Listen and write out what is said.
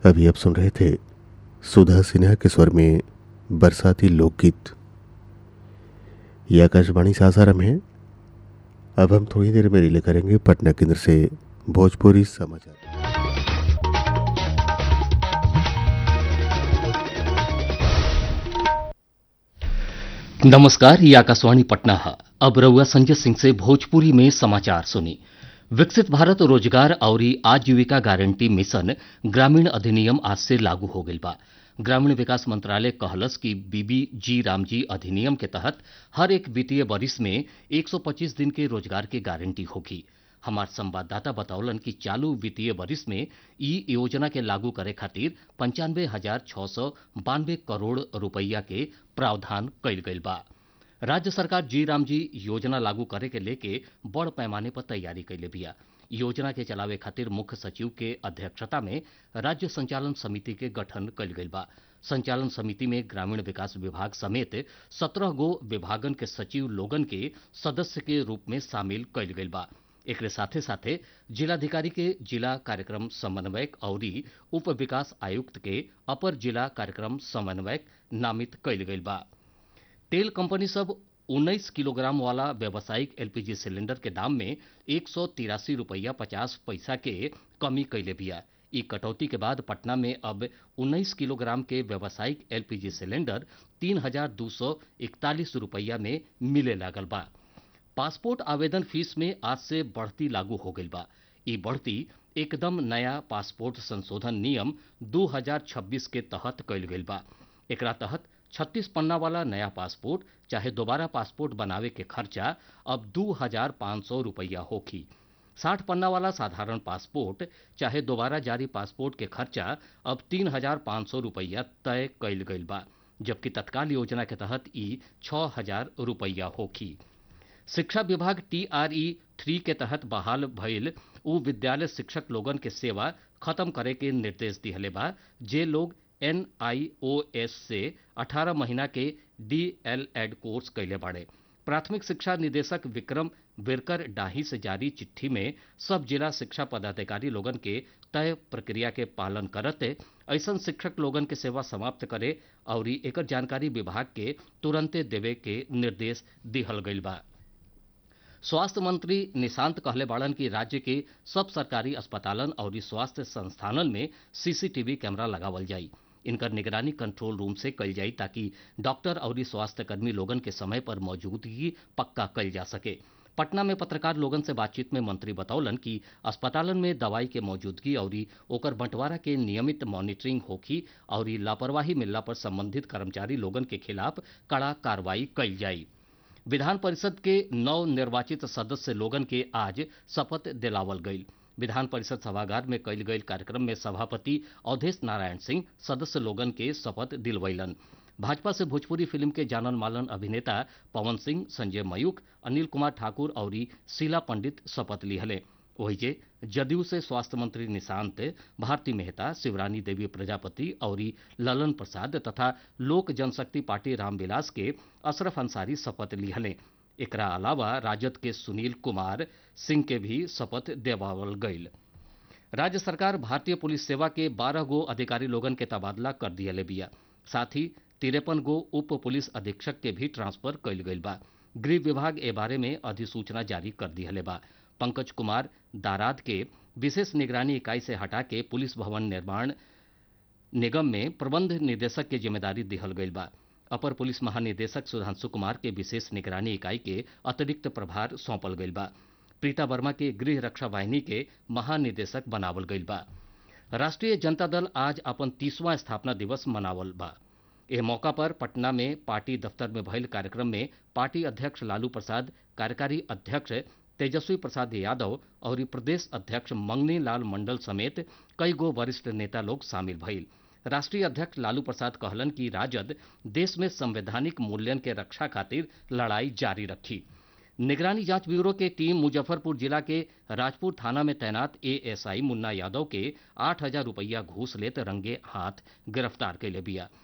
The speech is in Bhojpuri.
अभी आप सुन रहे थे सुधा सिन्हा के स्वर में बरसाती लोकगीत ये आकाशवाणी सासाराम है अब हम थोड़ी देर में रिले करेंगे पटना केंद्र से भोजपुरी समाचार नमस्कार ये आकाशवाणी पटना है अब रउआ संजय सिंह से भोजपुरी में समाचार सुनी विकसित भारत रोजगार और आजीविका गारंटी मिशन ग्रामीण अधिनियम आज से लागू हो गईल बा ग्रामीण विकास मंत्रालय कहलस कि बीबी जी रामजी अधिनियम के तहत हर एक वित्तीय वरिष में 125 दिन के रोजगार की गारंटी होगी हमार संवाददाता बतौलन कि चालू वित्तीय वरिष में ई योजना के लागू करे खातिर पंचानवे हजार छह सौ बानवे करोड़ रुपया के प्रावधान कइल गइल बा राज्य सरकार जी राम जी योजना लागू करे के लेके बड़ पैमाने पर तैयारी कैले बिया योजना के चलावे खातिर मुख्य सचिव के अध्यक्षता में राज्य संचालन समिति के गठन कइल गइल बा संचालन समिति में ग्रामीण विकास विभाग समेत सत्रह गो विभागन के सचिव लोगन के सदस्य के रूप में शामिल कइल गइल बा एकरे साथे साथे जिलाधिकारी के जिला कार्यक्रम समन्वयक और उप विकास आयुक्त के अपर जिला कार्यक्रम समन्वयक नामित कइल गइल बा तेल कंपनी सब 19 किलोग्राम वाला व्यावसायिक एलपीजी सिलेंडर के दाम में एक सौ तिरासी रुपया पचास पैसा के कमी कैले बिया ई कटौती के बाद पटना में अब 19 किलोग्राम के व्यावसायिक एलपीजी सिलेंडर तीन हजार दो सौ इकतालीस रुपया में मिले लागल बा पासपोर्ट आवेदन फीस में आज से बढ़ती लागू हो गई बा ई बढ़ती एकदम नया पासपोर्ट संशोधन नियम 2026 के तहत कइल गइल बा एकरा तहत 36 पन्ना वाला नया पासपोर्ट चाहे दोबारा पासपोर्ट बनावे के खर्चा अब दू हजार पाँच सौ रुपया होखी साठ पन्ना वाला साधारण पासपोर्ट चाहे दोबारा जारी पासपोर्ट के खर्चा अब तीन हजार पाँच सौ रुपया तय कइल गइल बा जबकि तत्काल योजना के तहत ई छह हजार रुपया होखी शिक्षा विभाग टीआरई थ्री के तहत बहाल भइल उ विद्यालय शिक्षक लोगन के सेवा खत्म करे के निर्देश दिहले बा जे लोग एनआईओएस से 18 महीना के डीएलएड कोर्स कैले बाड़े प्राथमिक शिक्षा निदेशक विक्रम विरकर डाही से जारी चिट्ठी में सब जिला शिक्षा पदाधिकारी लोगन के तय प्रक्रिया के पालन करते ऐसन शिक्षक लोगन के सेवा समाप्त करे और एकर जानकारी विभाग के तुरंते देवे के निर्देश दिहल गइल बा स्वास्थ्य मंत्री निशांत कहले बाड़न कि राज्य के सब सरकारी अस्पतालन और स्वास्थ्य संस्थानन में सीसीटीवी कैमरा लगावल जाई इनकर निगरानी कंट्रोल रूम से कल जाई ताकि डॉक्टर और स्वास्थ्य कर्मी लोगन के समय पर मौजूदगी पक्का कल जा सके पटना में पत्रकार लोगन से बातचीत में मंत्री बतौलन कि अस्पतालन में दवाई के मौजूदगी और ओकर बंटवारा के नियमित मॉनिटरिंग होखी और लापरवाही मिलला पर संबंधित कर्मचारी लोगन के खिलाफ कड़ा कार्रवाई कल जाई विधान परिषद के नव निर्वाचित सदस्य लोगन के आज शपथ दिलावल गई विधान परिषद सभागार में कयल गई कार्यक्रम में सभापति अवधेश नारायण सिंह सदस्य लोगन के शपथ दिलवैलन भाजपा से भोजपुरी फिल्म के जानन मालन अभिनेता पवन सिंह संजय मयूख अनिल कुमार ठाकुर और शीला पंडित शपथ लिहले वही जे जदयू से स्वास्थ्य मंत्री निशांत भारती मेहता शिवरानी देवी प्रजापति और ललन प्रसाद तथा लोक जनशक्ति पार्टी रामविलास के अशरफ अंसारी शपथ लिहले एकरा अलावा राजद के सुनील कुमार सिंह के भी शपथ देवावल गईल राज्य सरकार भारतीय पुलिस सेवा के बारह गो अधिकारी लोगन के तबादला कर दिया बिया साथ ही तिरपन गो उप पुलिस अधीक्षक के भी ट्रांसफर कइल गईल बा गृह विभाग ए बारे में अधिसूचना जारी कर दिहले बा पंकज कुमार दाराद के विशेष निगरानी इकाई से हटा के पुलिस भवन निर्माण निगम में प्रबंध निदेशक के जिम्मेदारी दिहल गईल बा अपर पुलिस महानिदेशक सुधांशु कुमार के विशेष निगरानी इकाई के अतिरिक्त प्रभार सौंपल गईल बा प्रीता वर्मा के गृह रक्षा वाहिनी के महानिदेशक बनावल गईल बा राष्ट्रीय जनता दल आज अपन तीसवां स्थापना दिवस मनावल बा एह मौका पर पटना में पार्टी दफ्तर में भइल कार्यक्रम में पार्टी अध्यक्ष लालू प्रसाद कार्यकारी अध्यक्ष तेजस्वी प्रसाद यादव और प्रदेश अध्यक्ष मंगनी लाल मंडल समेत कई गो वरिष्ठ नेता लोग शामिल भइल राष्ट्रीय अध्यक्ष लालू प्रसाद कहलन कि राजद देश में संवैधानिक मूल्यन के रक्षा खातिर लड़ाई जारी रखी निगरानी जांच ब्यूरो के टीम मुजफ्फरपुर जिला के राजपुर थाना में तैनात एएसआई मुन्ना यादव के आठ हजार रुपया घूस लेत रंगे हाथ गिरफ्तार कैले बिया